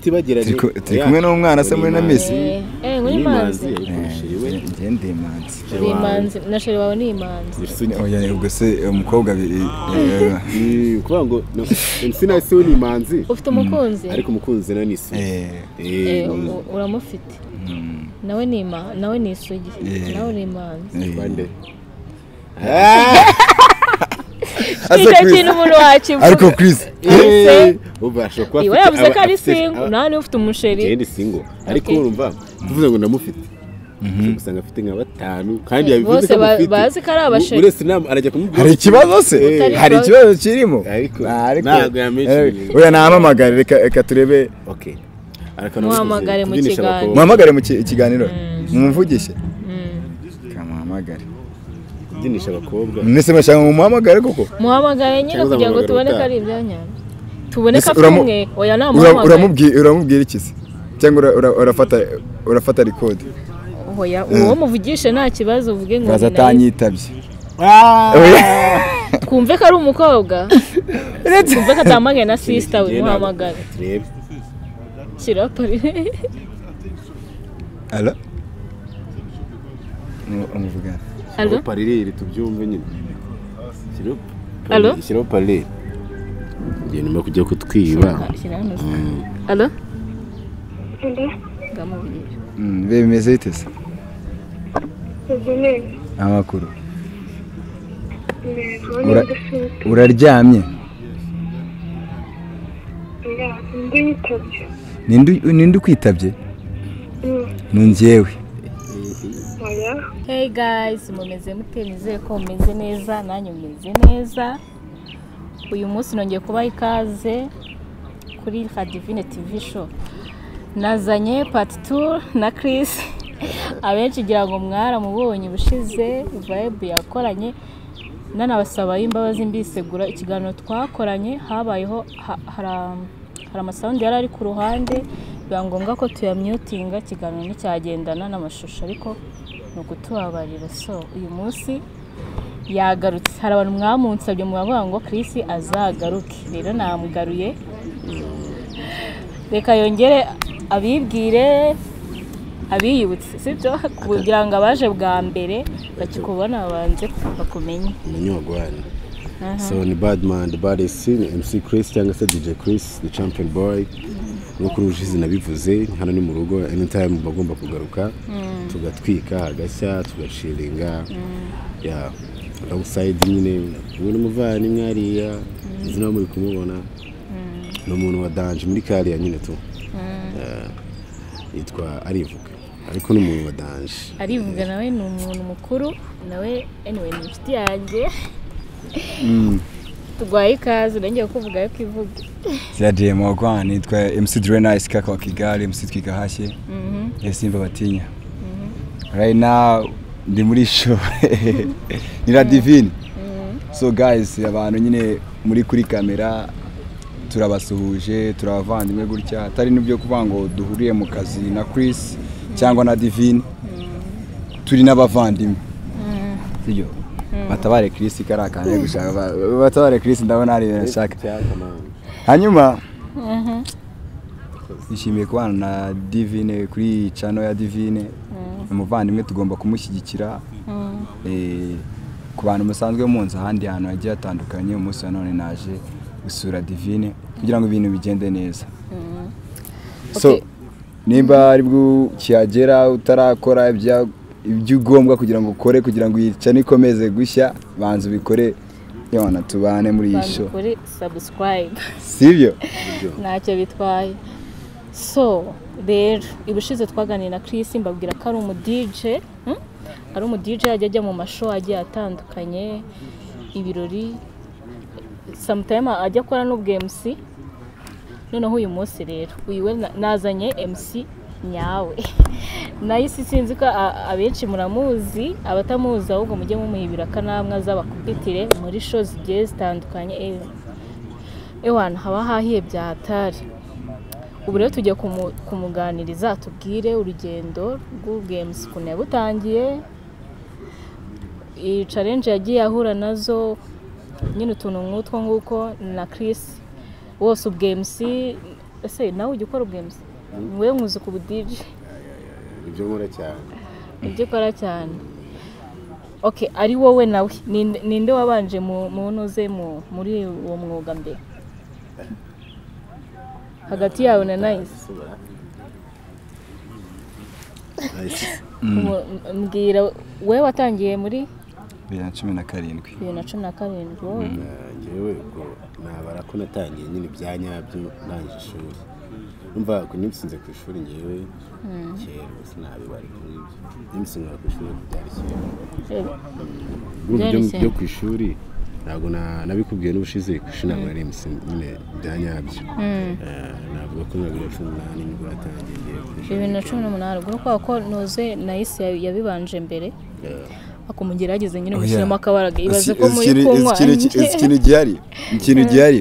utibagiranye turi kumwe n'umwana se muri na misi Eh, muri imanzi njye ndi imanzi uri imanzi na sheri wawe ni imanzi oya ubwo se umukobwa bi- eh, ukuvuga ngo insina si we ni imanzi ufite umukunzi ariko umukunzi na ni isugi eh, Eh, u- uramufite mm, nawe ni ima- nawe ni isugi Eh. nawe ni imanzi eh. bande Aze icyo Chris. kintu umuntu wakivuga ariko Chris Ese- ubu ashobora kuba iwe afite yavuze ko aba- ari afite- singu aba- nawe niba ufite umusheri njyewe ni singo ariko Okay. urumva tuvuze ngo ndamufite usanga afite nka batanu kandi yabivuze bose ko ba- amufite bazi ko ari abasheri. uretse inama arajya kumubwira hari ikibazo se Eh. hari ikibazo kirimo Ariko, Ah, ariko ntabwo yamenye. eh, oya nahamamagare reka reka turebe ok ariko Muhamagare mu kubyinisha kiganiro. abakobwa. muhamagare mu ki- ikiganiro mumuvugishe kamuhamagare kubyinisha abakobwa mwese mwashaka ngo mumuhamagare koko muhamagaye nyine Cyangwa kugira ngo uzamuhamagara tubone ko ubutaha. ari ibyanya tubone ko Ese afite uramu- umwe oya Ura- namuhamagaye uramubwi- uramubwira iki se cyangwa ura- ura- urafata urafata rikodi oya uwo muvugishe nta kibazo uvuge ngo baza ni nawe. atanyitabye twumve ko ari umukobwa twumve ko atambaye na sisita we Njyewe ntabwo- muhamagare turebe shyira pari ara Mu- umuvugana alo Shyiraho parireri tubyumve nyine Shyiraho pa- Alo? shyiraho parireri igihe nyuma yo kujya kutwiba shyira hano alo Hello, ndamubwira Mm, be bimeze bite se ubwo ni amakuru intego Ura- n'ingufu uraryamye ndi yitabye ninde u- ninde ukwitabye ni njyewe oya hey guys mumeze mute nizeye ko mumeze neza nanjye mumeze neza uyu munsi nongeye kubaha ikaze kuri kadivine tv show nazanye pati tu na Chris abenshi ngira ngo mwaramubonye ubushize vibe yakoranye nanabasaba imbabazi mbisegura ikiganiro twakoranye habayeho ha- hara- hari amasawundi yari ari ku ruhande biba ngombwa ko tuyamyutinga ikiganiro nticyagendana n'amashusho ariko ni ukutubabarira so uyu munsi yagarutse hari abantu mwamunsabye mwavuga ngo Chris azagaruke rero namugaruye reka yongere abibwire abiyibutse sibyo kugira ngo abaje bwa mbere bakikubona babanze bakumenye umenye wagwane Aha. so ni badman the bad mc chris cyangwa se dj chris the champion boy nk'uko urujizi nabivuze hano ni mu rugo anytime bagomba kugaruka tugatwika hagashya tugashiringa ya alongside nyine ubu ni umuvandimwe hariya izi nawe muri kumubona ni umuntu wa danje muri kariya nyine tu Yeah. yitwa arivuga ariko ni umuntu wa danje arivuga nawe ni umuntu mukuru nawe anyway ni inshuti yanjye tugwaye ikaze urengeye kuvuga yo kivuge zya diyama wagwana nitwa mc drenais kaka wa kigali mc twigahashye Mhm. ya simba batinya right now ndi muri show ni la divine so guys abantu nyine muri kuri kamera turabasuhuje turabavandimwe gutya atari n'ibyo kuvuga ngo duhuriye mu kazi na Chris cyangwa na divine turi n'abavandimwe sibyo batabare Chris kariya kantu ari gushaka ba- batabare Chris ndabona hari ibintu ashaka hanyuma nishimiye kubana na divine kuri cano ya divine umuvandimwe tugomba kumushyigikira Eh, ku bantu musanzwe munzi ahandi hantu hagiye hatandukanye umunsi wa none naje gusura divine kugira ngo ibintu bigende neza so Okay. nimba ari bwo ukihagera utarakora ibya- ibyo ugomba kugira ngo ukore kugira ngo iyi cano ikomeze gushya banza ubikore yona tubane muri iyi Banza show kuri subscribe sibyo ntacyo bitwaye so rero ibushize twaganiriye na Chris mbabwira ko ari umu DJ hmm? ari umu DJ ajya ajya mu mashow agiye atandukanye ibirori sometime ajya akora n'ubwo MC noneho uyu munsi rero uyu we na- nazanye MC nyawe nayo isi sinzi ko a- abenshi muramuzi abatamuzi ahubwo mujye mumuhibira akanamwe azabakupitire muri show zigiye zitandukanye eh, ewana haba hahiye bya hatari ubu rero tujya kumu- kumuganiriza tubwire urugendo rw'ubwemusi ukuntu yabutangiye iyi challenge yagiye ahura nazo nyine utuntu nk'utwo nguko na Chris wose ubwemusi ese nawe ujya ukora ubwemzi wowe nkuzi ku budije ibyo nkora cyane ibyo ukora cyane oke ari wowe nawe Ni- ninde wabanje mu mu ntuze mu- muri uwo mwuga mbere hagati yawe na nayisi Nice. Mu- mbwira wowe watangiye muri bibiri na cumi na karindwi bibiri na cumi na karindwi wowe Eh, njyewe ubwo nabara ko natangiye nyine ibya nyabyo ndangije ishuri numva ko nimusinze ku ishuri njyewe kera ubu sinabibara ibyo ngibyo nimusinzira ku ishuri ntabwo byari kera Byari byo kera. byo ku ishuri ntabwo na- nabikubwiye n'ubushize ku ishuri ntabwo nari iminsi nyine bya nyabyo Eh, navuga ko na bibiri na cumi n'umunani nibwo natangiye ngiye ku ishuri bibiri na cumi n'umunani ubwo ni kwa ko ntuze nayisi yabibanje mbere Eh, akumugera yageze nyine Oya. mushyiramo akabaraga ibaze Isi- ko muri ikintu- kunywa ikintu- ikintu gihari ikintu gihari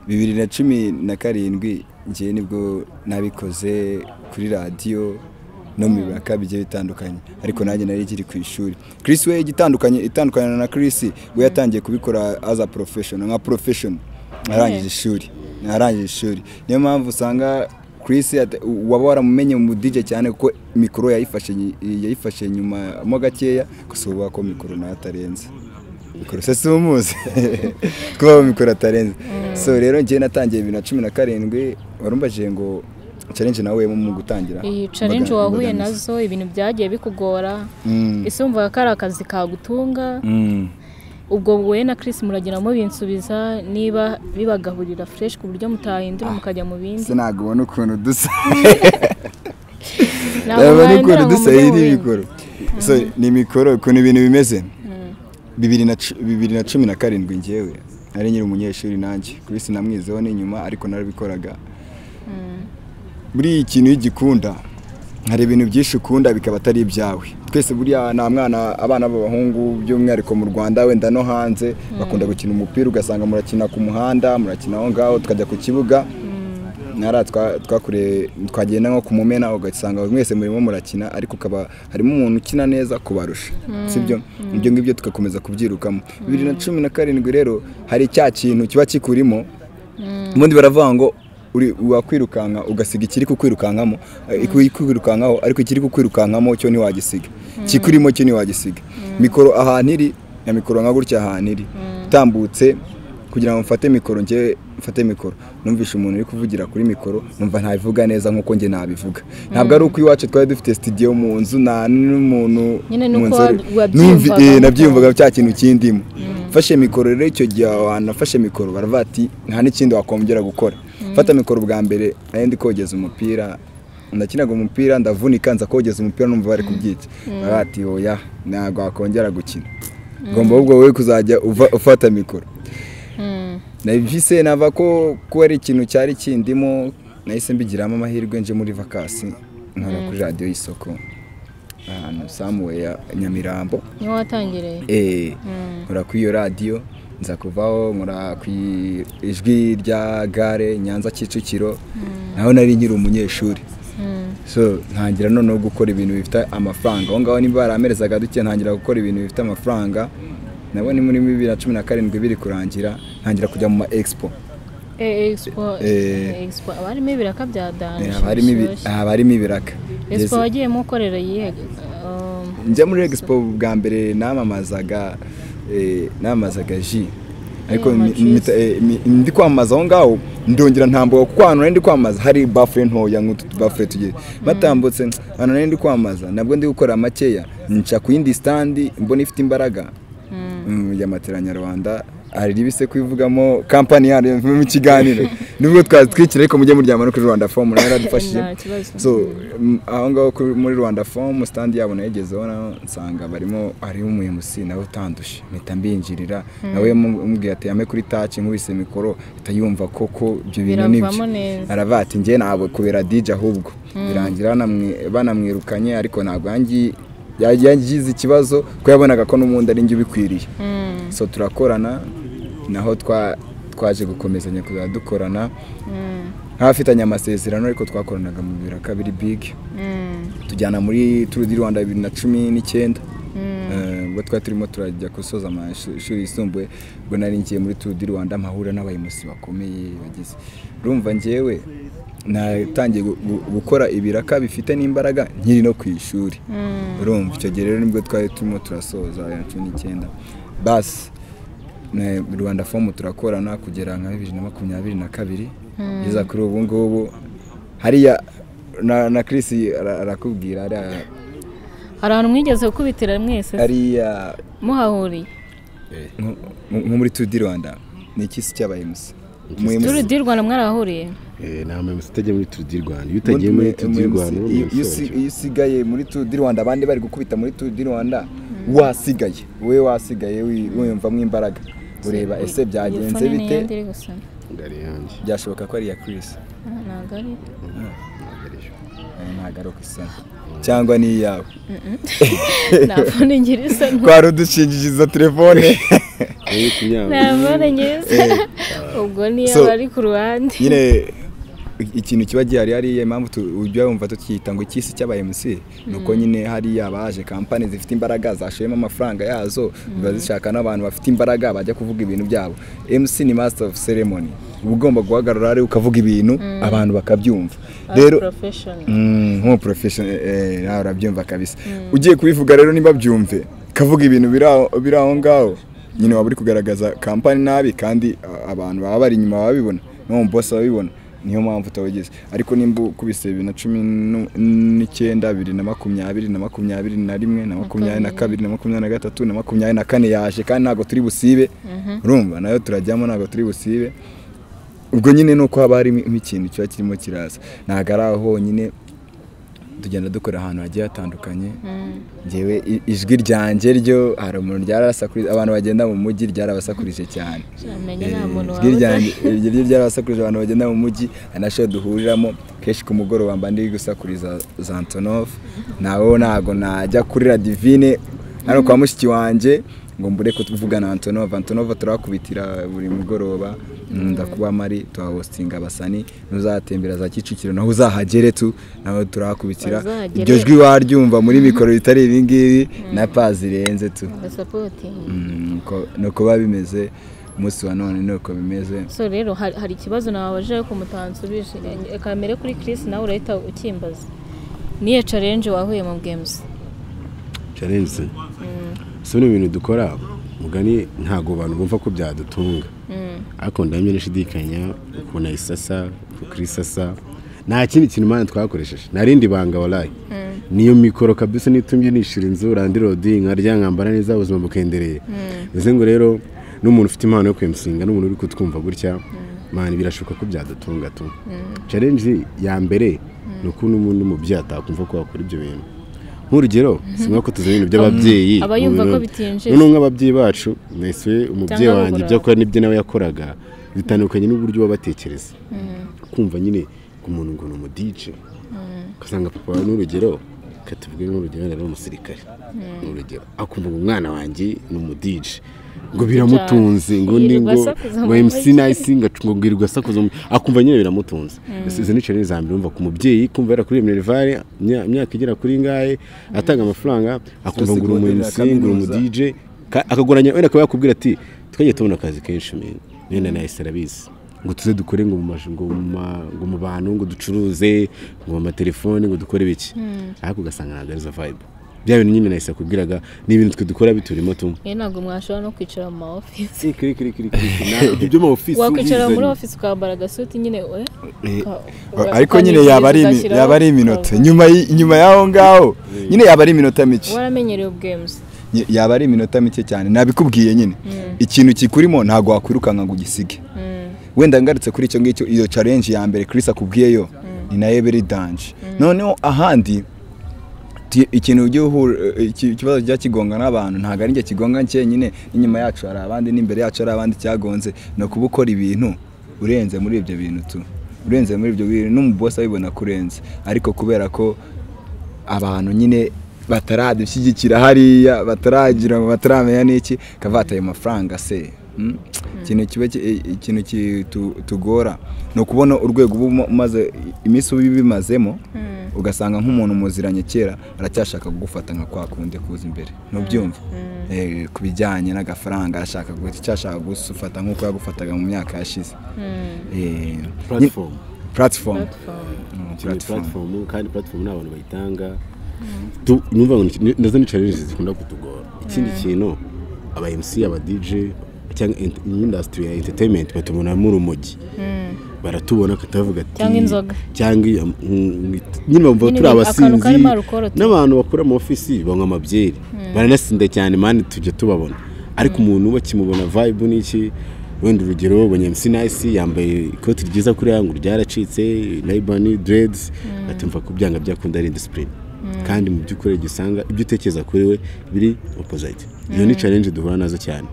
bibiri na cumi na karindwi ngewe nibwo nabikoze kuri radiyo no mu bibaka bigiye bitandukanye ariko nanjye nari ikiri ku ishuri Chris we igitandukanye itandukaniro na Chris we yatangiye kubikora as a profession nka profession arangije ishuri arangije ishuri niyo mpamvu usanga Chris ate- waba waramumenye mu DJ cyane kuko mikoro yayifashe nyi- yayifashe nyuma mo gakeya gusa ubu ko mikoro nayo atarenze mikoro se si umuzi kuba mikoro atarenze so rero njyewe natangiye bibiri na cumi na karindwi warumbajije ngo challenge nawe mu gutangira iyi challenge Imbaga- wahuye imbogamizi. nazo ibintu byagiye bikugora Mm, ese wumvaga ko ari akazi kagutunga mm. ubwo wowe na Chris muragira mubinsubiza niba bibagahurira fresh ku buryo mutahindura mukajya mu bindi se ntabwo ubona ukuntu dusa Ntabwo ntabwo ubona mwahingira ukuntu ngo dusa mujye iyi ni mu bindi. mikoro so ni mikoro ukuntu ibintu bimeze bibiri na cu- bibiri na cumi na karindwi ngewe nari nyiri umunyeshuri nanjye Chris namwizeho n'inyuma ariko narabikoraga buriya ikintu iyo ugikunda hari ibintu byinshi ukunda bikaba atari ibyawe twese buriya nta mwana abana b'abahungu by'umwihariko mu rwanda wenda no hanze bakunda gukina umupira ugasanga murakina ku muhanda murakina aho ngaho tukajya ku kibuga nara twa- twakure twagenda nko ku mumena ugasanga mwese murimo murakina ariko ukaba harimo umuntu ukina neza kubarusha sibyo ibyo ngibyo tugakomeza kubyirukamo bibiri na cumi na karindwi rero hari cya kintu kiba kikurimo ubundi baravuga ngo uri wakwirukanka ugasiga ikiri kukwirukankamo eh, ikwi- kukwirukankaho ariko ikiri kukwirukankamo cyo ntiwagisiga ikikurimo cyo ntiwagisiga mikoro ahantu iri ya mikoro nka gutya ahantu iri utambutse kugira ngo mfate mikoro njye mfate mikoro numvishe umuntu uri kuvugira kuri mikoro numva ntabivuga neza nkuko njye nabivuga ntabwo ari uko iwacu twari dufite studio mu nzu nta n'umuntu Nyine mu nuko nzu ari- wabyumvaga Numvi- eh, nuko- nabyumvaga cya kintu k'indimo fashe mikoro rero icyo gihe aho hantu nafashe mikoro baravuga ati nta n'ikindi wakongera gukora fata mikoro bwa mbere nari ndi kogeza umupira ndakinaga umupira ndavunika nza kogeza umupira numva bari kubyica baravuga ati oya ntabwo wakongera gukina ugomba ahubwo wowe kuzajya uva- ufata mikoro nabise nava ko kuba ari ikintu cyari kindimo nahise mbigiramo amahirwe nje muri vakasi nkora kuri radiyo y'isoko ahantu samuwe ya nyamirambo niho watangiriye Eh, nkora kuri iyo radiyo nza kuvaho nkora ku i- ijwi rya gare nyanza kicukiro naho nari nkiri umunyeshuri so ntangira noneho gukora ibintu bifite amafaranga aho ngaho niba baramerezaga duke ntangira gukora ibintu bifite amafaranga nabo ni muri bibiri na cumi na karindwi biri kurangira ntangira kujya mu ma expo Eh, expo Eh. expo haba harimo ibiraka bya Eh, danje haba harimo ibi- bishyushye. haba harimo ibiraka expo Yes. wagiyemo ukorera iyihe um, njya muri expo bwa mbere namamazaga eh, namamazaga ji ariko mi- amajuice. mita- eh, mi- ndi kwamamaza aho ngaho ndongera ntambuka kuko ahantu nari ndi kwamamaza hari bafure ntoya nk'utu tubafure tugiye batambutse ahantu nari ndi kwamamaza nabwo ndi gukora makeya nca ku yindi standi mbona ifite imbaraga mm, ya matera nyarwanda hari ibise kwivugamo kampani yayo mu kiganiro nubwo twazi twikira ariko mujye muryama no kuri rwanda fomu nayo yaradufashije Nta kibazo. so m- aho ngaho kuri- muri rwanda fomu sitandi yabo nayigezeho naho nsanga barimo hariho umu emusi nawe utandushe mpita mbinjirira nawe mu- umubwira ati yame kuri taci nkubise mikoro ahita yumva koko ibyo bintu nibyo Biravamo neza. aravuga ati njye ntabwo kubera dj ahubwo birangira banamwi- banamwirukanye ariko ntabwo yangi- ya- yagize ikibazo kuko yabonaga ko n'ubundi ari njye ubikwiriye so turakorana naho twa- twaje gukomezanya kuzajya dukorana nk'abafitanye amasezerano ariko twakoranaga mu biro kabiri big tujyana muri turu di rwanda bibiri na cumi n'icyenda Eh, ubwo twari turimo turajya gusoza amashuri yisumbuye ubwo nari ngiye muri turu di rwanda mpahura n'abayobozi bakomeye bagize urumva ngewe natangiye gu- gu- gukora ibiraka bifite n'imbaraga nkiri no ku ishuri urumva icyo gihe rero nibwo twari turimo turasoza bibiri na cumi n'icyenda basi ne- rwanda fomu turakorana kugera nka bibiri na makumyabiri na kabiri kugeza kuri ubu ngubu hariya na, na Chris ara- arakubwira hariya, hari ahantu mwigeze gukubitira mwese se? hariya muhahuriye nko- nko muri tudi rwanda ni ikisi cy'abayimusi turi di rwanda mwarahahuriye nama yose utajya muri turu di rwanda iyo utagiye muri turu di rwanda iyo iyo usi- iyo usigaye muri Tour du Rwanda abandi bari gukubita muri Tour du Rwanda wasigaye wowe wasigaye wi- wiyumvamo imbaraga ureba ese byagenze Iyi fone ni bite iyindi iri gusa ngari yanjye byashoboka ko ari iya Chris Ah, ntabwo ari Eh, ntabwo ari uko isa cyangwa ni iyawe nta fone ngira isa nto twari udushingiza telefone Wowe kunyanga. nta fone ngira isa ubwo niyo So- bari ku ruhande nyine ikintu kiba gihari hariya impamvu tu- ujya wumva tukiyita ngo icyisi cy'aba MC ni uko nyine hariya abaje kampani zifite imbaraga zashoyemo amafaranga yazo ziba zishaka n'abantu bafite imbaraga bajya kuvuga ibintu byabo MC ni master of ceremony uba ugomba guhagarara hariya ukavuga ibintu abantu bakabyumva rero professional Mm, nk'umu professional eh, nawe urabyumva kabisa ugiye kubivuga rero niba byumve kavuga ibintu biri aho- biri aho ngaho nyine waba uri kugaragaza kampani nabi kandi a- abantu baba bari inyuma babibona n'umu bosi babibona niyo mpamvu utawugeze ariko nimba ukubise bibiri na cumi nu- n'icyenda bibiri na makumyabiri na makumyabiri na rimwe na makumyabiri na kabiri na makumyabiri na gatatu na makumyabiri na kane yaje kandi ntabwo turi busibe urumva nayo turajyamo ntabwo turi busibe ubwo nyine ni uko haba harimo ikintu kiba kirimo kiraza ntabwo ari aho honyine tugenda dukora ahantu hagiye hatandukanye ngewe i- ijwi ryanjye ryo hari umuntu ryarasakurije abantu bagenda mu mujyi ryarabasakurije cyane Namenye Eh, nta muntu ijwi waba ryanjye iryo ryo ryarabasakurije abantu bagenda mu mujyi hari na show duhuriramo kenshi ku mugoroba mba ndi gusakuriza Zantonov nawe ntabwo najya kuri La divine hano kwa mushiki wanjye ngo mbure kuvugana na Antonov Antonov turakubitira buri mugoroba ndakuba mari tuhahostinga abasani n'uzatembera za Kicukiro naho uzahagere tu nawe turakubitira Bazahagere. iryo jwi waryumva muri mikoro ritari ibi ngibi na pazi zirenze tu agasapotingi Mm, ko- ni uko biba bimeze umunsi wa none ni uko bimeze so rero hari hari ikibazo nababaje ku mutansubije reka mbere kuri Chris nawe urahita ukimbaza niyo challenge wahuye mu games challenge so ni ibintu dukora mugani ntabwo abantu bumva ko byadutunga ariko ndamye nashidikanya ukuntu ayisasa uko isasa nta kindi kintu imana twakoresheje narindi banga warayi niyo mikoro kabisa nitumye nishyura inzu randi rodi nkarya nkambara neza ubuzima bukendereye bivuze ngo rero n'umuntu ufite impano yo kwemusinga n'umuntu uri kutwumva gutya mani birashoboka ko byadutunga tu challenge ya mbere ni ukuntu umuntu umubyeyi atakumva ko wakora ibyo bintu nk'urugero si ngombwa ko tuzana ibintu by'ababyeyi Aba yumva ko mu biro. bitinjiza. noneho nk'ababyeyi bacu mwese umubyeyi Cyangwa wanjye babura. ibyo akora n'ibyo nawe yakoraga bitandukanye n'uburyo baba batekereza kumva nyine ku muntu ngo ni umudije ugasanga papa wawe n'urugero reka tuvuge nk'urugero wenda ari umusirikare ni urugero akumva ngo umwana wanjye ni umudije ngo biramutunze ngo Yirirwa ni ngo asakuza ngo mu MC mujyi. Nice ngo acungugirwa asakuza mu- akumva nyine biramutunze izo ni challenge za mbere umva ku mubyeyi kumva yara kuri Minerval imyaka igera kuri ngahe atanga amafaranga akumva ngo uri umu MC ngo Zose uri umu kaminuza. DJ ka- akagoranya wenda akaba yakubwira ati twagiye tubona akazi kenshi men nenda nahise arabizi ngo tuze dukore ngo mu maj- ngo mu ma- ngo mu bantu ngo ducuruze ngo mu matelefone ngo dukore biki ariko ugasanga ntabwo arizo vibe bya bintu nyine nahise akubwiraga ni ibintu twe dukora biturimo tumwe rero ntabwo mwashobora no kwicara mu ma office Eh, kiri kiri kiri kiri kiri. Na- ibyo ma office wakwicara muri ubizanye. office ukambara agasuti nyine we uka- uka- ariko nyine yaba ari imi- ugashyiraho yaba ari iminota nyuma y- nyuma y'aho ngaho nyine yaba ari iminota mike waramenyereye ubwemuzi Ny- yaba ari iminota mike cyane nabikubwiye nyine ikintu kikurimo ntabwo wakwirukanka ngo ugisige wenda ngarutse kuri icyo ngicyo iyo challenge ya mbere Chris akubwiyeyo ni nayo biri danje noneho ahandi ti- ikintu ujya uhura eh, iki- ikibazo kijya kigonga n'abantu ntabwo ari njye kigonga cyenyine n'inyuma yacu hari abandi n'imbere yacu hari abandi cyagonze ni ukuba ukora ibintu urenze muri ibyo bintu tu urenze muri ibyo bintu n'umubosi abibona ko urenze ariko kubera ko abantu nyine bataradushyigikira hariya bataragira bataramenya n'iki kavata ayo mafaranga se Mm? ikintu kiba ki- i- ikintu kitugora ni ukubona urwego uba uma- umaze iminsi uba ubimazemo ugasanga nk'umuntu muziranye kera aracyashaka kugufata nka kwa kundi kuza imbere ntubyumva Eh, ku bijyanye n'agafaranga arashaka guhita icyashaka gufata nk'uko yagufataga mu myaka yashize Eh, Platform. nyi- platform puratifomu Mm, ni platform. puratifomu kandi puratifomu nta bantu bayitanga Tu- numva ngo ni- nazo ni challenge zikunda kutugora ikindi kintu aba MC aba DJ cyangwa ent- industry ya entertainment batubonamo urumogi baratubona katavuga ati Cyangwa inzoga. cyangwa iyo- mm, it- nyine bumva Nyine turi ibintu- akantu abasinzi karimo alcohol tu- n'abantu bakora mu ofisi banywa amabyeri baranasinda cyane mani tujya tubabona ariko umuntu we kimubona vibe n'iki wenda urugero ubonye MC Nice yambaye ikoti ryiza kuriya ngo ryaracitse Ray-Ban dreads atumva ko byanga byakunda ari discipline kandi mu by'ukuri igihe usanga ibyo utekereza kuri we biri opposite iyo ni challenge duhura nazo cyane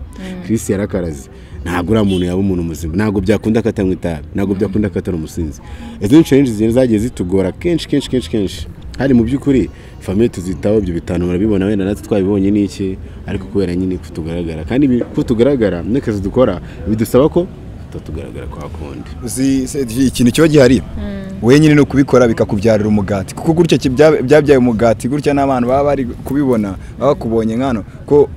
Chris yarakaraze ntabwo uriya muntu yaba umuntu muzima ntabwo byakunda ko atanywa itabi ntabwo byakunda ko atari umusinzi izo ni challenge zigenda zagiye zitugora kenshi kenshi kenshi kenshi hari mu by'ukuri famiye tuzitaho ibyo bitanu murabibona wenda natwe twabibonye ni iki ariko kubera nyine ko tugaragara kandi ibi- ko tugaragara n'akazi dukora bidusaba ko tutatugaragara kwa kundi uzi se ikintu kiba gihari wowe nyine ni ukubikora bikakubyarira umugati kuko gutya ki- bya- byabyaye umugati gutya n'abantu baba bari kubibona baba bakubonye nkano ko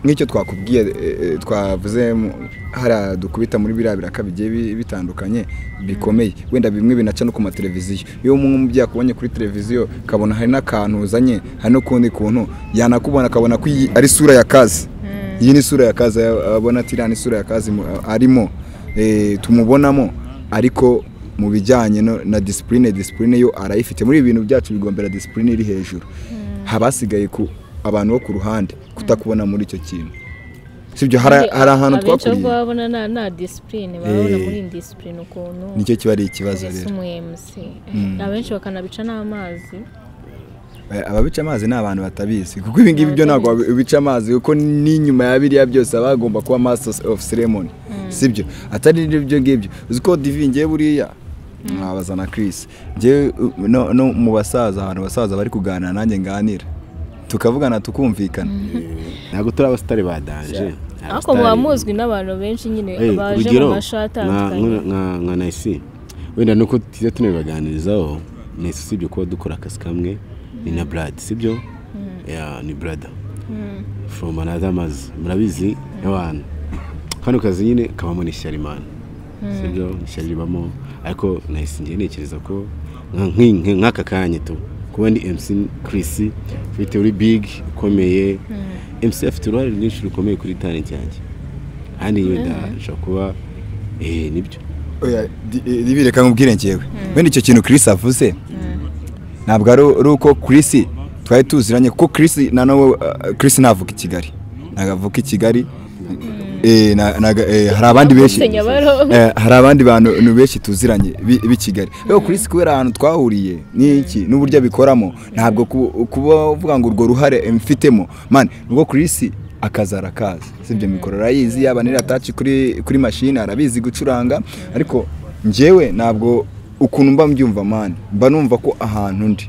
nk'icyo twakubwiye eh, eh, twavuze mu- hariya dukubita muri biriya biraka bigiye bi- bitandukanye bikomeye wenda bimwe binaca no ku mateleviziyo iyo umubyeyi akubonye kuri televiziyo ukabona hari n'akantu uzanye hari n'ukundi kuntu yanakubona akabona ko iyi ari isura ya kazi iyi ni isura ya kazi abona ati iriya ni isura ya kazi mu- arimo eh, tumubonamo ariko mu bijyanye no- na disipurine disipurine yo arayifite muri ibi bintu byacu bigombera disipurine iri hejuru haba hasigaye ku abantu bo ku ruhande kutakubona muri icyo kintu sibyo hari hari ahantu abenshi ahubwo twakuriye babona nta nta disipurine babona Eh. muri disipurine ukuntu nicyo kiba ari ikibazo mbese rero umu MC Eh, abenshi bakanabica n'amazi Eh, ababica amazi ni abantu batabizi kuko ibi ngibi byo ntabwo wabi- ubica amazi kuko n'inyuma ya biriya byose haba hagomba kuba masters of ceremony sibyo atari ibyo ngibyo uzi ko divi ngewe buriya nkabaza na Chris ngewe uh, no, no mu basaza abantu basaza bari kuganira nanjye nganira tukavugana tukumvikana ntabwo turi abasitari ba danje ariko muba muzwi n'abantu benshi nyine Eh, baje urugero, mu mashuri nka- atandukanye nka- nka- nka nayisi wenda nuko tujya tunabibaganirizaho nayisi usibye kuba dukora akazi kamwe ni na brad sibyo Yeah, ni brada from another mazi murabizi n'abantu kano kazi nyine kabamo n'isharimani sibyo ishyari ribamo ariko nayisi ngiye ntekereza ko nka- nki- nki- nk'aka kanya tu kuba ndi MC Chris ufite uri big ukomeye MC afite uruhare rwinshi rukomeye kuri talent yanjye hano yenda nshobora kuba eh nibyo oya di- eh, divi reka nkubwire ngewe wenda icyo kintu Chris avuze ntabwo ari ari uko Chris twari tuziranye kuko Chris na nawe uh, Chris ntavuka i Kigali ntabwo avuka i Kigali Eh, na- naga- eh, hari abandi benshi Avutse Nyabarongo. Eh, hari abandi bantu nu benshi tuziranye b'i- b'i Kigali rero Chris kubera ahantu twahuriye n'iki n'uburyo abikoramo ntabwo ku- kuba uvuga ngo urwo ruhare mfitemo man ubwo Chris akazi arakazi sibyo mikoro arayizi yaba n'irataci kuri kuri mashini arabizi gucuranga ariko njyewe ntabwo ukuntu mba mbyumva man mba numva ko ahantu ndi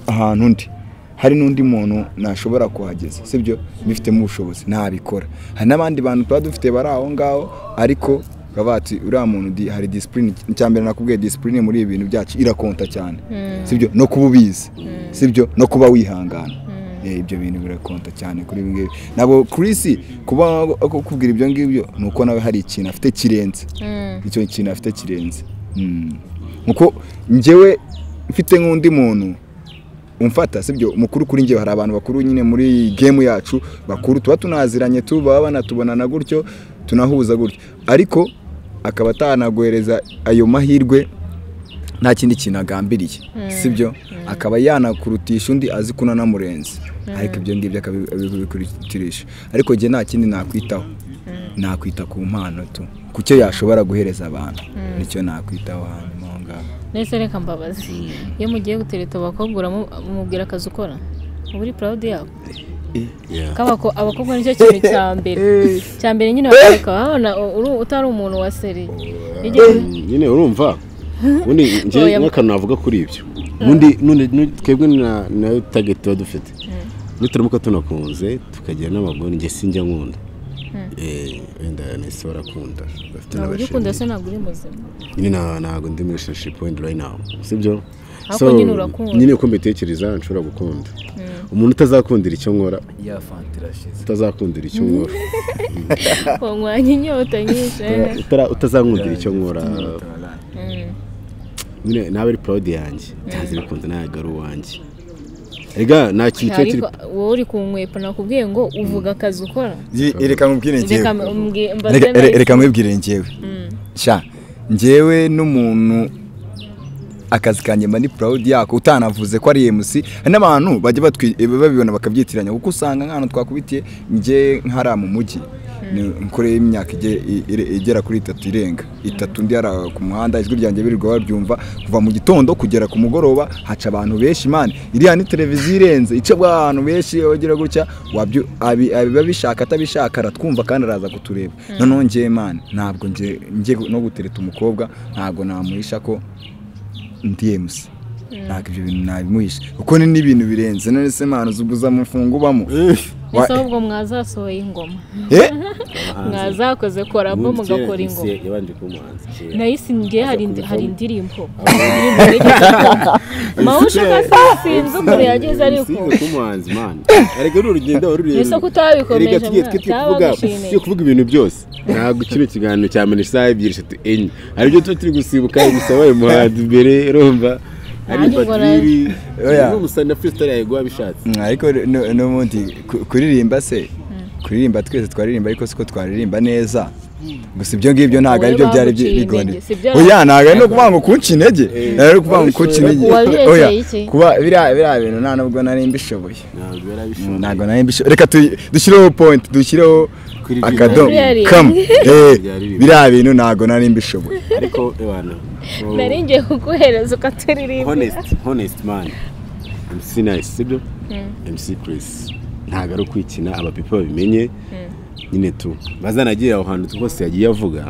ahantu ndi hari n'undi muntu nashobora kuhageza sibyo mbifitemo ubushobozi ntabikora hari n'abandi bantu tuba dufite bari aho ngaho ariko bakaba bati uriya muntu di- hari disipurine mbere nakubwiye disipurine muri ibi bintu byacu irakonta cyane sibyo no kuba ubizi sibyo no kuba wihangana Eh, ibyo bintu birakonta cyane kuri ibi ngibi ntabwo Chris kuba akubwira ibyo ngibyo ni uko nawe hari ikintu afite kirenze icyo kintu afite kirenze Mm. nkuko njyewe mfite nk'undi muntu umfata sibyo mukuru kuri njye hari abantu bakuru nyine muri iyi gemu yacu bakuru tuba tunaziranye tu baba banatubonana gutyo tunahuza gutyo ariko akaba atanaguhereza ayo mahirwe nta kindi kintu agambiriye sibyo akaba yanakurutisha undi azi ko unanamurenze ariko ibyo ngibyo akabikurutisha ariko njye nta kindi nakwitaho nakwita ku mpano tu ku cyo yashobora guhereza abantu nicyo nakwitaho hanyuma aho ngaho nese reka mbabazi iyo mugiye gutereta abakobwa uramu- umubwira akazi ukora uba uri proud yabo yeah. Kabako abakobwa nicyo kintu cya mbere cya mbere nyine bakareka babona uru- utari umuntu wa seri Iyo- nyine urumva ubundi njye Oya. nk'akantu navuga kuri ibyo ubundi none- nu- twebwe na- nayo target tuba dufite nituramuka tunakunze tukagira n'abagore njye sinjya nkunda Eh, wenda nahise barakunda bafite ntabwo ujya ukunda n'abashinzwe se ntabwo uri muzima nyine nta- ntabwo ndi muri relationship wenda right now sibyo Ariko So, nyine urakunda. nyine uko mbitekereza nshobora gukunda umuntu utazakundira icyo nkora utazakundira icyo nkora wanywanya inyota nyinshi eh. utara- utazankundira icyo nkora nyine nawe ari purodi yanjye ntanze bikunze ntabwo ari uwanjye rega nta kintu kiba kiri ariko wowe uri kunkwepa nakubwiye ngo uvuga akazi ukora reka mubwire njyewe Reka mbwi- mbaze Reka- nahise. re- reka mubwire njyewe sha njyewe n'umuntu akazi kanjye mba ni proud yako utanavuze ko ari MC hari n'abantu bajya batwi- babibona bakabyitiranya kuko usanga nk'ahantu twakubitiye njye nkara mu mujyi ni- nkoreye imyaka ige- i- ire- igera kuri itatu irenga itatu ndi hariya ku muhanda ijwi ryanjye birirwa baryumva kuva mu gitondo kugera ku mugoroba haca abantu benshi imana iriya ni televiziyo irenze icabwa abantu benshi iyo bagira gutya wabyo abi- abiba bishaka atabishaka aratwumva kandi araza kutureba noneho njye imana ntabwo njye njye no gutereta umukobwa ntabwo namuhisha ko ndi MC ntabwo ibyo bintu nabimuhisha kuko ni n'ibintu birenze none se mana uzuguza amafungo ubamo Wa- ese ahubwo mwazasohoye ingoma Eh? mwazakoze korabo ubundi kera mugakora MC ingoma yabanje kuba umuhanzi kera. nahise njye hari Aza hari kubivamo. indirimbo mawusha kasinzi umuntu yageze ariko Siga kuba umuhanzi mana ariko ni urugendo warurerure Ese ko utabikomeje, Erega tujye- mwana, tujye tuvuga utabagushimiye. tujye kuvuga ibintu byose ntabwo kino kiganiro cya mbere isaha ebyiri eshatu enye hari ibyo tuba turi gusibuka gusa wabaye umuhanzi mbere rumva hari Nanjye ubwo ifatiri Oya. n'umusana freestyle yayiguha bishatse Mm, ariko nu- n'ubundi ku- kuririmba se kuririmba twese twaririmba ariko siko twaririmba neza gusa ibyo ngibyo ntabwo Wowe aribyo byari baguciye intege, bigondeye si byo oya ntabwo ari no kuvuga ngo kunca intege ntabwo ari ukuvuga ngo kunca intege Wabirekeye oya iki? kuba biriya biriya bintu nta nubwo nari mbishoboye ntabwo yari Mm, abishoboye ntabwo nari mbishoboye reka tu- dushyireho point dushyireho Kuririmba. akadomo Kuririmba. kamu Eh, Byaririmba. biriya bintu ntabwo nari mbishoboye ariko ebana oh, nari ngiye kuguhereza ukaturirimba honest honest man MC nice sibyo MC Chris ntabwo ari ukwikina abapipa babimenye nyine tu bazanagiye aho hantu hose yagiye avuga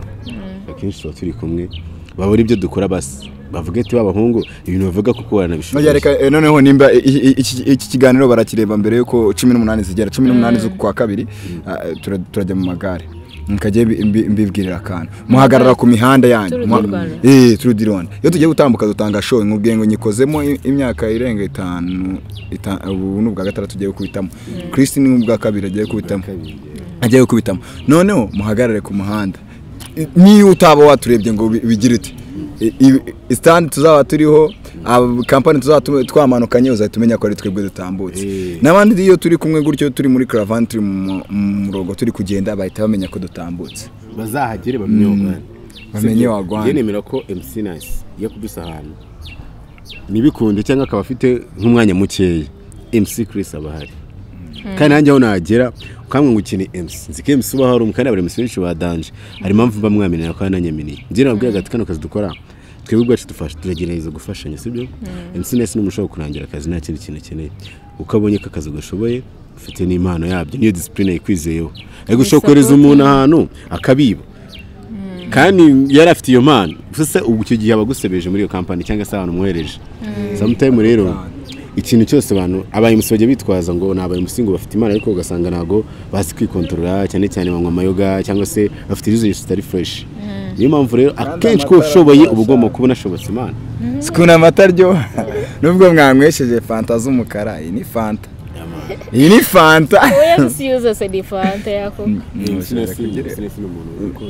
akenshi tuba turi kumwe babura ibyo dukora basi bavuga ati b'abahungu ibintu bavuga kuko baranabishobora Oya, reka, eh, noneho nimba i- i- i- iki iki kiganiro barakireba mbere yuko cumi n'umunani zigera cumi n'umunani z'ukwa kabiri ah, tura- turajya mu magare mukajye mbibwirira akantu muhagarara ku mihanda yanyu Tour du Muha- Rwanda. Eh, Tour du Rwanda. iyo tugiye gutambuka dutanga show nkubwiye ngo nyikozemo i- imyaka irenga itanu ita- ubu ni ubwa gatandatu ugiye gukubitamo Chris ni ubwa kabiri agiye gukubitamo agiye gukubitamo noneho muhagarare ku muhanda I- niba utaba waturebye ngo bi- bigire uti I- i- stand tuzaba turiho aba- kampani tuzaba tu- twamanukanye uzahita umenya ko ari twebwe dutambutse Eh. n'abandi iyo turi kumwe gutyo turi muri karavani turi mu mu- mu murongo turi kugenda bahita bamenya ko dutambutse bazahagere bamenye aho guhana. Bamenye Sibyo? aho guhana. njye nemera ko MC Nice iyo akubise ahantu ntibikunde cyangwa akaba afite nk'umwanya mukeya MC Chris aba ahari kandi nanjye aho nagera ukamwe ngo ukine MC nzi ko MC uba hari umwe kandi abari MC benshi badanje hari impamvu mba mwamenera kandi nanyaminiye njye nababwiraga ati kano kazi dukora twebwe ubwacu dufasha turagerageza gufashanya sibyo MC Nice ni umuntu ushobora kurangira akazi nta kindi kintu akeneye uko abonye ko akazi gashoboye ufite n'impano yabyo niyo disipurine yikwizeyeho ariko ushobora kohereza umuntu ahantu akabiba kandi yari afite iyo mpano gusa ubu icyo gihe aba agusebeje muri iyo kampani cyangwa se abantu umwohereje samutayimu rero ikintu cyose abantu abayimusi bajya bitwaza ngo ni abayimusi ngo bafite imana ariko ugasanga ntabwo bazi kwikontorora cyane cyane banywa amayoga cyangwa se bafite izo zitari fureshi niyo mpamvu rero akenshi ko amatara ushoboye arasa. uba ugomba kuba unashobotse imana sikuna amata aryoha nubwo mwanywesheje fanta z'umukara iyi ni fanta iyi ni fanta oya si yuza se ni fanta yako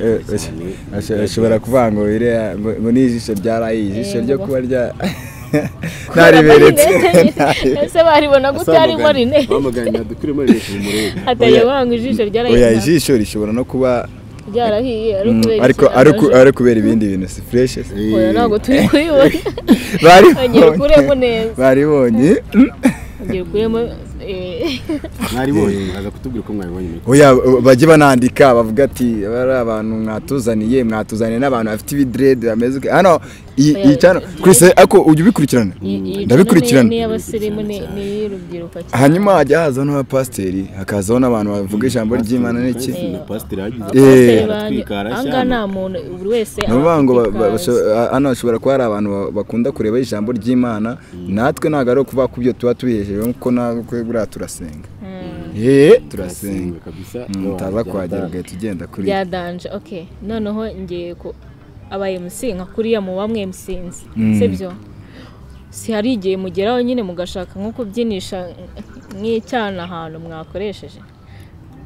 Eh, asho- asho- ashobora kuvuga ngo iriya- ngo ngo ni ijisho ryaraye ijisho Eh, ryo ngo- kuba rya nariberetse ese baribona gute harimo rinete Oya. hataye banga ijisho oya ryarahiye ijisho rishobora no kuba ryarahiye ari mm, ukubera ariko ikintu ari uku- yaje. ari ukubera ibindi bintu si fureshi se. oya ntabwo turi kuyibona ongera ukuremo baribonye neza baribonye mm. ongera ukuremo eh, mwaribonye mwaza kutubwira uko mwabibonye muri oya bajye banandika bavuga ati bari abantu mwatuzaniye mwatuzaniye n'abantu bafite ibidirede bameze uko." hano iyi iyi cyane kurisa ariko ujya ubikurikirana iyi- iyi ndabikurikirana ni iy'abasirimu ni ni iy'urubyiruko cyane hanyuma hajya hazaho n'abapasiteri hakazaho n'abantu bavuga ijambo ry'imana n'iki na pasiteri hagize Eh. ahangaha nta muntu buri wese ni ukuvuga ngo ba- ba- afite ikaze. basho- a- hano hashobora kuba hari abantu ba- bakunda kureba ijambo ry'imana natwe ntabwo ari ukuvuga ko ibyo tuba tubihejejwe kuko natwe buriya turasenga Eh, turasenga Mm, utaza kuhagera ugahita ugenda kuri byadanje ok noneho ngiye ku aba MC nka kuriya mu bamwe msinzi sibyo si hari igihe mugeraho nyine mugashaka nko kubyinisha nk'icyana ahantu mwakoresheje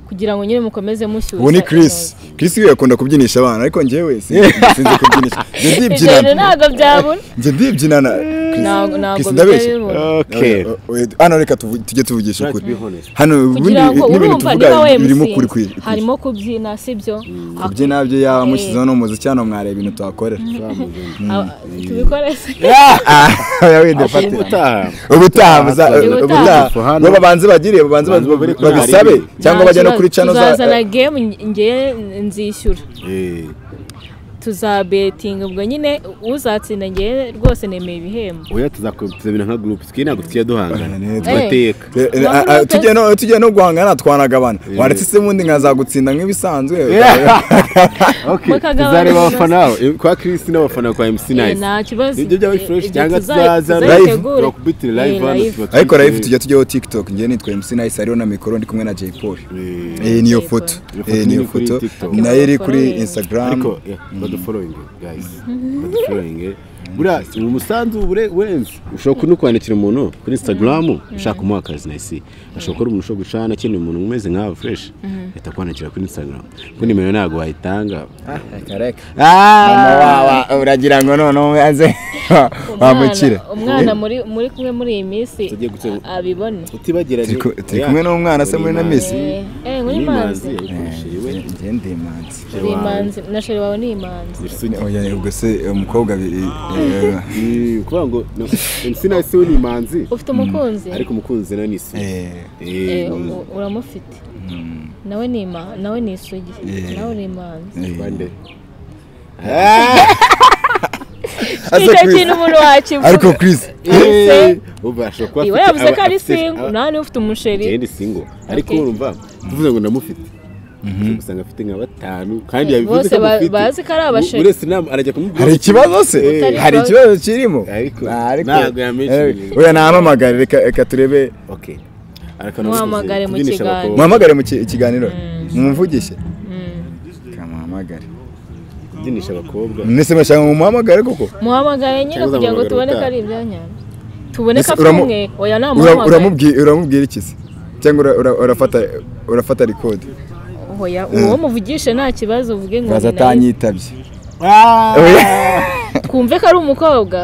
kugira ngo nyine mukomeze mushyushye ubu ni Chris Chris we yakunda kubyinisha abana ariko njyewe sinzi kubyinisha njye ibyo rero ndibyinana ntabwo byabura njye ndibyinana Ntabwo- ntabwo Chris ndabeshya bibera. okay Oh, oh, oh, hano reka tuvu- tujye tuvugisha Try to be ukuri honest. hano ubundi kugira ngo n'ibintu urumva niba tuvuga birimo ukuri wemusinze kuri harimo kubyina sibyo kubyina byo yaba mushyizeho n'umuziki hano mwareba ibintu tuhakorera tubikore se Ah, wenda fate. ubutaha ubutaha muza- Ubutaha. ubutaha For hano. bo babanze bagire babanze Babanze babi- babiri- babisabe babiri. cyangwa Nta bajya no kibazo. kuri cano tuzazana gemu ngewe nzishyura Eh, tuzabetinga ubwo nyine uzatsinda ngewe rwose nemeye ibihembo oya tuzabina nka group twe ntabwo tujya duhangana Eh, tugateka Wabona tujye no tujye no guhangana twanagabana waretse se ubundi nkazagutsinda nk'ibisanzwe Okay, Mukagabana tuzareba ibibazo. abafana bawe, eh, kwa Chris n'abafana kwa MC Eh, Nice nta kibazo ibyo byaba Eh, fresh ibyo cyangwa tuzayi- tuzaza tuzayitegure. bakubitire live Eh, hano live. tuba ariko live twicaye. tujya tujyaho tiktok njye nitwa mc nice hariho na mikoro ndi kumwe na jay paul Eh, Eh, niyo Jay foto Paul. Iyo Eh, foto niyo ni kuri foto TikTok. nayo iri kuri Badufollowing. instagram ariko yeah, badufollowing guys badufollowing buriya umusanzu ure- urenze ushobora no kwandikira umuntu kuri instagram ushaka kumuha akazi nayisi ashobora kuba umuntu ushobora gucana akeneye umuntu umeze nkawe fresh ahita kwandikira kuri instagram kuko nimero ntabwo wayitanga Ah, uragira ngo noneho maze wambukire Umwana- umwana muri muri kumwe muri iyi minsi Tugiye gutse- abibone utibagiranye Turi ku- turi kumwe n'umwana se muri na Miss. Si. Eh, eh muri nimanzi manzi njye ndi imanzi uri imanzi na sheri wawe ni imanzi Oya, ubwo se umukobwa bi- eh, kuvuga ngo no, MC Nice we ni imanzi ufite umukunzi ariko umukunzi na ni isugi eh, Eh, Eh, u- uramufite nawe ni ima- nawe ni isugi nawe ni imanzi eh. bande. Ase icyo Chris. kintu umuntu wakivuga ariko Chris Eh, ubu ashobora kuba iwe afite yavuze ko aba- ari afite- singu aba- nawe niba ufite umusheri njyewe ndi single ariko Okay. urumva tuvuze ngo ndamufite usanga afite nka batanu kandi yabivuze bose ko ba- amufite bazi ko ari abasheri. uretse inama arajya kumubwira hari ati, ikibazo se Eh. hari ikibazo kirimo Ariko- Ah, ntabwo yamenshiniye. Eh, oya nahamamagare reka reka turebe Okay. Arakana Muhamagare bivuze, mu kubyinisha kiganiro. abakobwa. muhamagare mu ki- ikiganiro mumuvugishe kamuhamagare kubyinisha abakobwa mwese mwashaka ngo mumuhamagare koko muhamagaye nyine Cyangwa kugira ngo uzamuhamagara tubone ko ubutaha. ari ibyanyabyo tubone ko Ese afite uramu- umwe oya Ura- namuhamagaye uramubwi- uramubwira iki se cyangwa ura- ura- urafata urafata rikodi oya uwo muvugishe nta kibazo uvuge ngo baza ni nawe. atanyitabye twumve ko ari umukobwa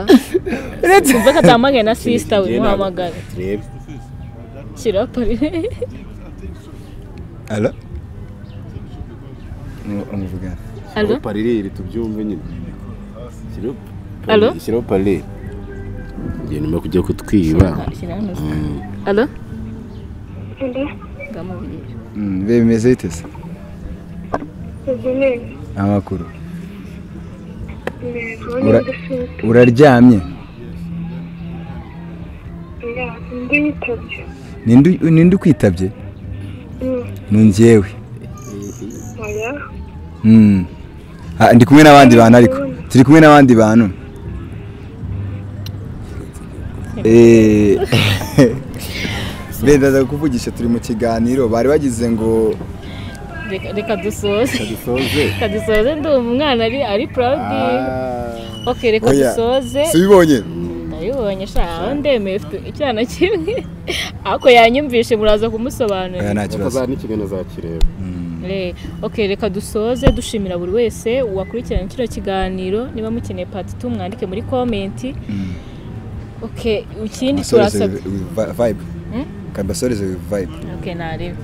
twumve ko atamagaye na sisita we Njyewe ntabwo- muhamagare turebe shyiraho pari ara umuvugana alo Shyiraho parereri tubyumve nyine Shyiraho pare- Alo? shyiraho parereri Njye nyuma yo kujya kutwiba shyira hano alo Ukunda ndamubwira biba bimeze bite se koze neza amakuru neza Ura- ubona gusubika uraryamye oya undi yitabye ninde u- ninde ukwitabye ni njyewe oya Mm. Ah, ndi kumwe n'abandi bantu ariko turi kumwe n'abandi bantu Eh, benda ndaza kukuvugisha turi mu kiganiro bari bagize ngo Reka- reka dusoze dusoze reka dusoze ndumva umwana ari ari proud ok reka Oya, dusoze subibonye ndabibonye sha aho ndemeye ufite icyana kimwe ariko yanyumvishe muraza oya kumusobanurira nta kibazo bakazana n'ikiganiro zakireba Eh, ok reka dusoze dushimira buri wese wakurikirana kino kiganiro niba mukeneye pati tu mwandike muri komenti ok ikindi Basoreze turasabye vi- vibe kabasoreze vibe ok nareba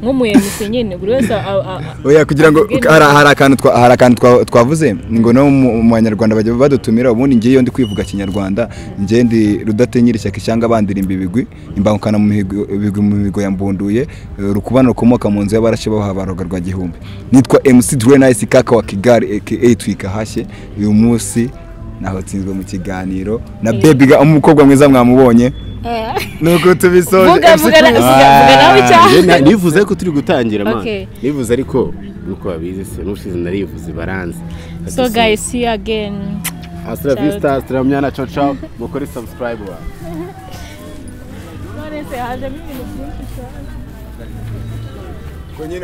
nk'umuyemisi nyine buri wese a- a- a- oya kugira ngo Atubwire hari hari akantu twa- hari akantu twa- twavuze ni ngo no mu mu banyarwanda bajya badutumira ubundi ngewe iyo ndi kwivuga kinyarwanda ngewe ndi rudatenyera ishyaka ishyanga bandirimba ibigwi imbangukana mu mihigo ibigwi mu mihigo yambunduye eh, rukubana rukomoka mu nzu y'abarashi baha baroga rwa gihumbi nitwa MC Dre Nice kaka wa Kigali aka Twika hashye uyu munsi naho tsinzwe mu kiganiro na Baby Ga umukobwa mwiza mwamubonye nuko tubisoje Vuga, MC vuga na- Dre- vuga- vuga nawe Ah, cyane. Njye na- nivuze ko turi gutangira man Okay. nivuze ariko nuko babizi se n'ubushize narivuze baranze so guys see you again astra Ciao. vista astra mnyana ciao ciao mukore subscribe wa Florence hajemo ibintu byinshi cyane